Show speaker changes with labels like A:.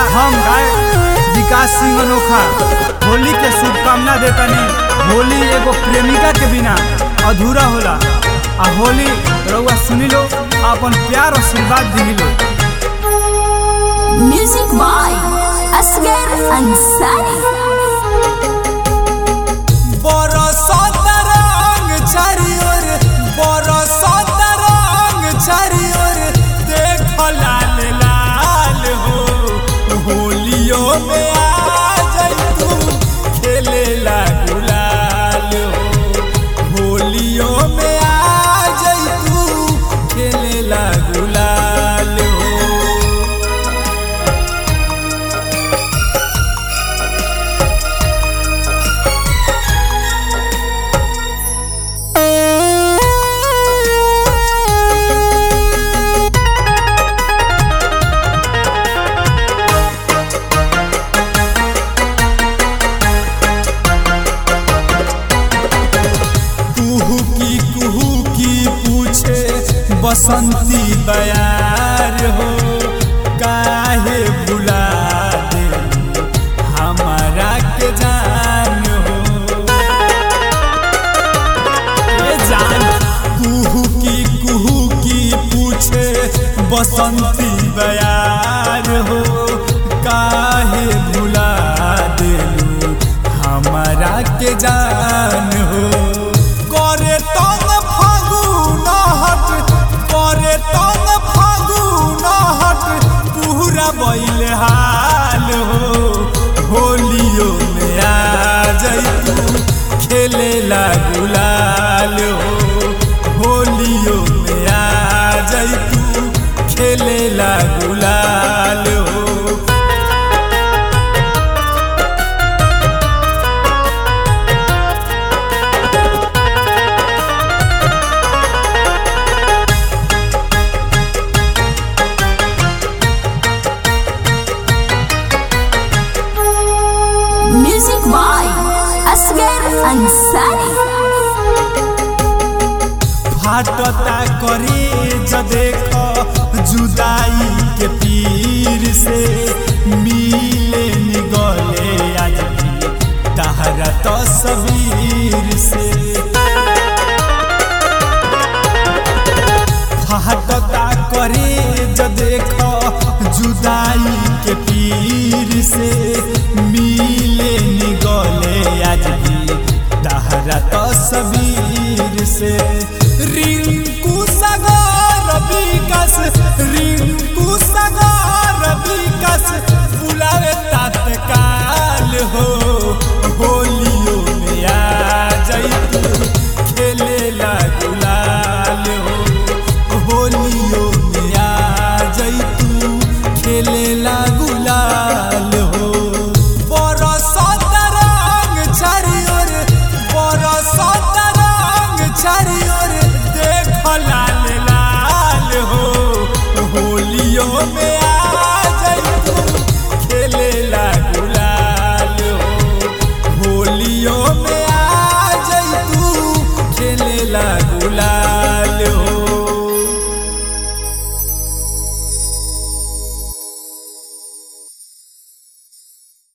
A: हम गाय विकास सिंह अनोखा होली के शुभकामना देतानी होली एगो प्रेमिका के बिना अधूरा होला आ होली रउआ सुनी लो अपन प्यार और आशीर्वाद दी लो
B: Music by Asghar Ansari.
A: बरसात रंग चारी ओर बरसात रंग चारी ओर देख लाल लाल हो होलियो में आ जाई तू खेले ला गुलाल हो होलियो में आ जाई तू खेले ला गुलाल हो कुहू की कुहू की पूछे बसंती बयार हो काहे बुला दे हमारा के जान हो ए जान कुहू की कुहू की पूछे बसंती बयार हो काहे भुला देलू हमारा के जान हो करे तन फागुन हट करे तन फागुन हट पूरा बैल हाल हो होलियो में आ जैतू खेले ला गुलाल हो होलियो में आ जैतू खेले ला गुलाल हो
B: Music by Asghar Ansari.
A: फाटता करे ज देख जुदाई के पीर से मिले निगले आज भी तहरा तस्वीर से फाटता करे ज देख जुदाई के पीर से मिले निगले आज भी तहरा तस्वीर से